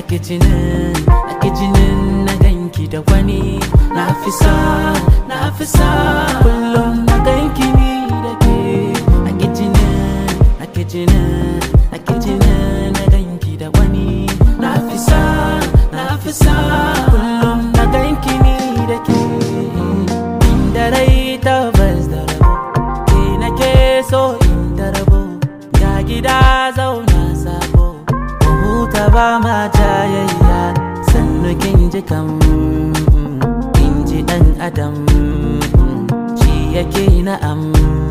nake jinin nake jinin na ganki da wani na fi sa na fi sa kullum na ganki ni da ke nake jinin nake jinin nake jinin na ganki da wani na fi sa na fi sa kullum na ganki ni da ke inda rai tabbas da rabo ke nake so inda rabo ga gida zauna sabo mu huta ba ma jayayya sannu kin ji kam kin ji dan adam shi yake na'am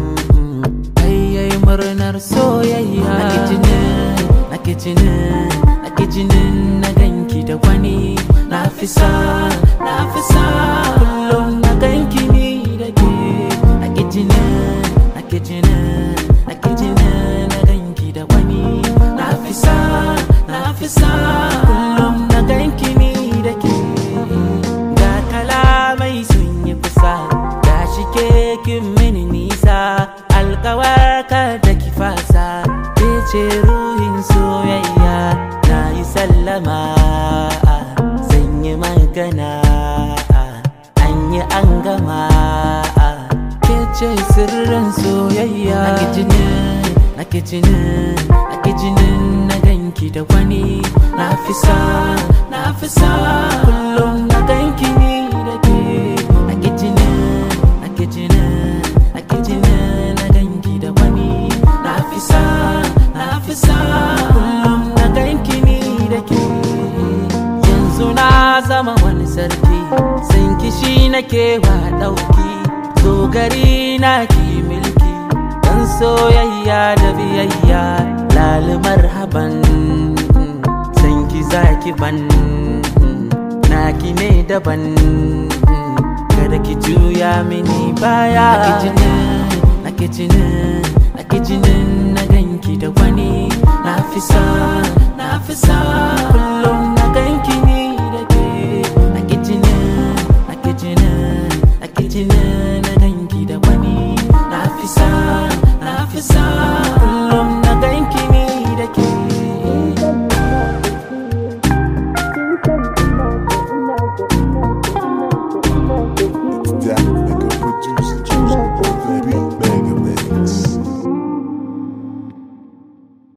ayyai murnar soyayya nake jinin nake jinin nake jinin na ganki da wani na fi sa na fi sa kullum na ganki ni da ke nake jinin nake jinin nake jinin na ganki da wani na fi sa na fi sa kullum na ganki ni da ke ga kalamai sun yi kusa ga shi ke kin mini nisa alkawarka da ki fasa ke ce ruhin soyayya na yi sallama zan yi magana an yi an gama ke ce sirrin soyayya nake jinin nake jinin nake jinin na ganki da wani na fi sa na fi sa kullum na ganki ni da ke nake jinin nake jinin nake jinin na ganki da wani na fi sa na fi sa kullum na ganki ni da ke yanzu na zama wani sarki sun kishi nake wa ɗauki dogari na ki milki dan soyayya da biyayya lalimar haban san ki zaki ban naki ne daban kada ki juya mini baya nake jinin nake jinin nake jinin na ganki da wani na fi sa na fi sa